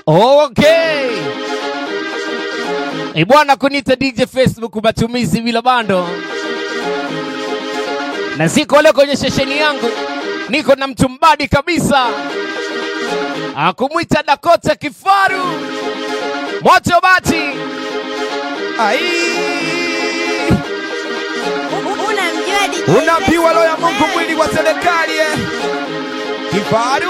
Okay. Ibwana kunita DJ Facebook matumizi bila bando. Na siko leo kwenye shesheni yangu. Niko na mtu mbadi kabisa. Akumwita Dakota Kifaru. Moto bati. Ai. Unamjua DJ Unaambiwa roho ya Facebook Mungu mwili wa serikali eh. Kifaru.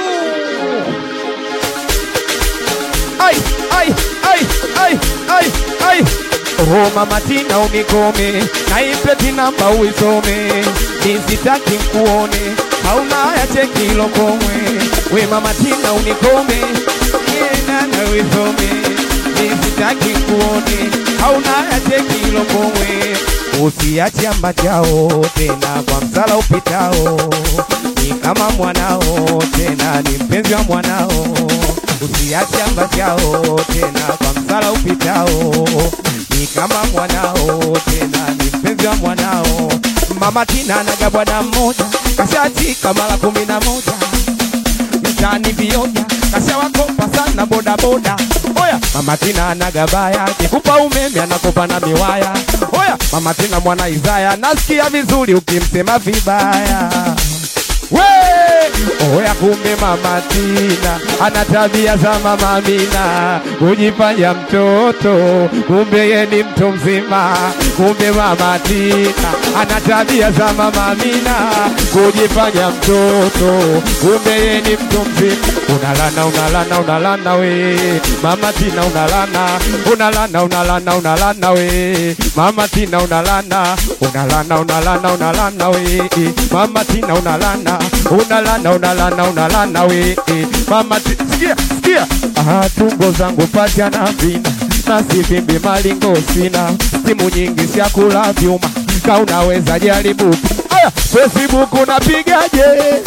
Ai, ai, ai, ai, ai, ai. Oh mama Tina unikome na ipeti namba uisome nisitaki nkuone hauna haya cheki lokomwe we mama Tina unikome yena na uisome nisitaki nkuone hauna haya cheki lokomwe usiache ambachao tena kwa msala upitao ni kama mwanao tena ni mpenzi wa mwanao usiache ambachao tena kwa msala upitao ni kama mwanao tena ni mpenzi wa mwanao mama Tina naga bwana mmoja kashatika mara kumi na moja mtani vioja kashawakopa sana bodaboda oya mama Tina anagabaya kikupa umeme anakopa na miwaya oya mama Tina mwana Isaya nasikia vizuri ukimsema vibaya we oya kumbe mama Tina ana tabia za mama Amina kujifanya mtoto kumbe ye ni mtu mzima kumbe mama Tina ana tabia za mama Amina kujifanya mtoto kumbe ye ni mtu mzima unalana unalana unalana we mama Tina unalana unalana unalana unalana we mama Tina unalana unalana unalana unalana we mama Tina unalana unalana unalana unalana we mama Tina sikia sikia ah tumbo zangu pacha na vina na sivimbi malingo sina simu nyingi siakula vyuma ka unaweza jaribu aya Facebook unapigaje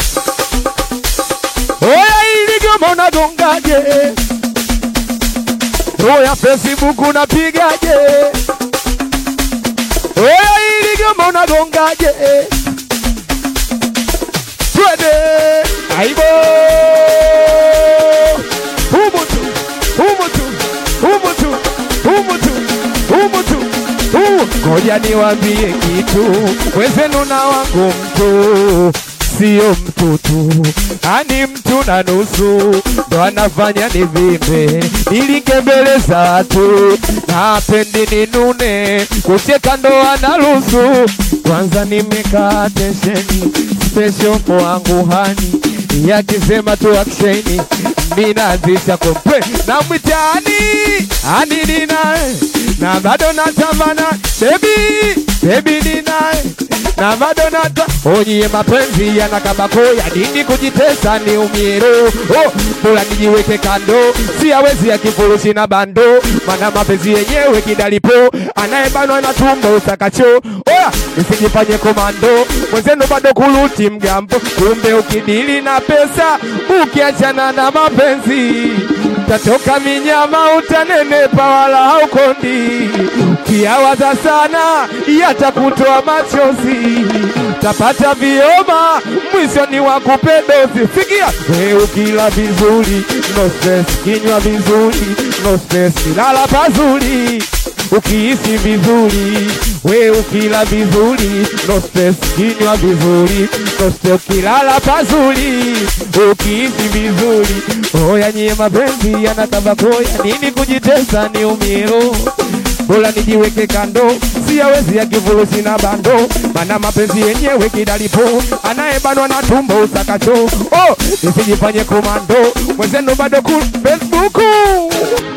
Oya ili goma unagongaje? Oya Facebook unapigaje? Oya ili goma unagongaje? Twende aibo humu tu humu tu humu tu humu tu humu tu humu. Ngoja niwaambie kitu, wezenu na wangu mtu sio mtu tu, ani mtu na nusu ndo anafanya nivimbe, nilinge mbele za watu, napendi ninune, kucheka ndo analusu. Kwanza nimekaa tesheni special wangu hani yakisema tu aksheni minazisha kompe na mwitani ani ninaye na bado natamana bebi bebi ninaye na bado nata onyie mapenzi yanakabako ya nini kujitesa ni umiero oh, bora nijiweke kando siawezi ya kifurushi na bando mana mapenzi yenyewe kidalipo anayebanwa na tumbo usakacho oya nisijifanye komando mwenzenu bado kuluti mgambo kumbe ukidili na pesa ukiachana na mapenzi utatoka minyama utanenepa wala haukondi ukiawaza sana yatakutoa machozi tapata vioma mwisho ni wakupedozi sikia we ukila vizuri no stress kinywa vizuri no stress kilala pazuri ukihisi vizuri we ukila vizuri no stress kinywa vizuri no stress ukilala pazuri ukihisi vizuri oya nyie mapenzi yanatabakoya nini kujitesa ni umiro bora nijiweke kando siyawezi ya kifurushi na bando mana mapenzi yenyewe kidalipo anayebanwa na tumbo usakacho oh, nisijifanye komando mwenzenu bado ku Facebook